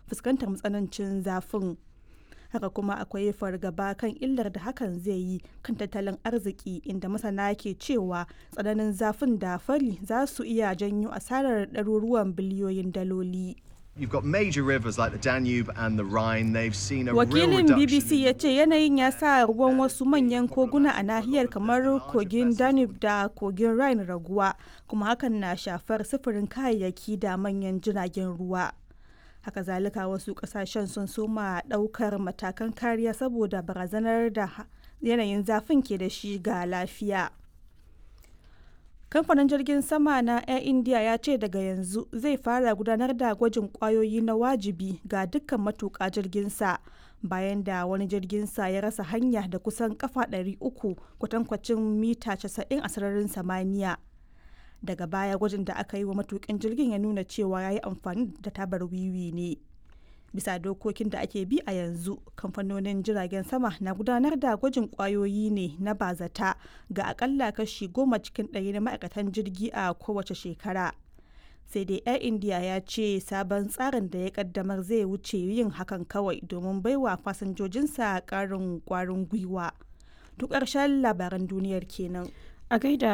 fuskantar matsanancin zafin haka kuma akwai fargaba kan illar da hakan zai yi kan tattalin arziki inda masana ke cewa tsananin zafin da fari za su iya janyo asarar ɗaruruwan biliyoyin daloli You've got major rivers like the Danube and the Rhine. They've seen a wakilin real reduction. bbc ya ce yanayin ya sa ruwan wasu manyan koguna a nahiyar kamar kogin danube da kogin rhine raguwa kuma hakan na shafar sufurin kayayyaki da manyan jiragen ruwa haka zalika wasu kasashen sun soma daukar matakan kariya saboda barazanar da yanayin zafin ke da shi ga lafiya kamfanin jirgin sama na air india ya ce daga yanzu zai fara gudanar da gwajin kwayoyi na wajibi ga dukkan matuƙa jirginsa bayan da wani jirginsa ya rasa hanya da kusan kafa 300 kwatankwacin mita 90 a sararin samaniya daga baya gwajin da aka yi wa matukin jirgin ya nuna cewa ya yi amfani da tabar wiwi ne bisa dokokin da ake bi a yanzu kamfanonin jiragen sama na gudanar da gwajin kwayoyi ne na bazata ga akalla kashi goma cikin ɗari na ma'aikatan jirgi a kowace shekara sai dai air india ya ce sabon tsarin da ya kaddamar zai wuce yin hakan kawai domin baiwa fasinjojinsa ƙarin kwarin gwiwa duk ƙarshen labaran duniyar kenan A gaida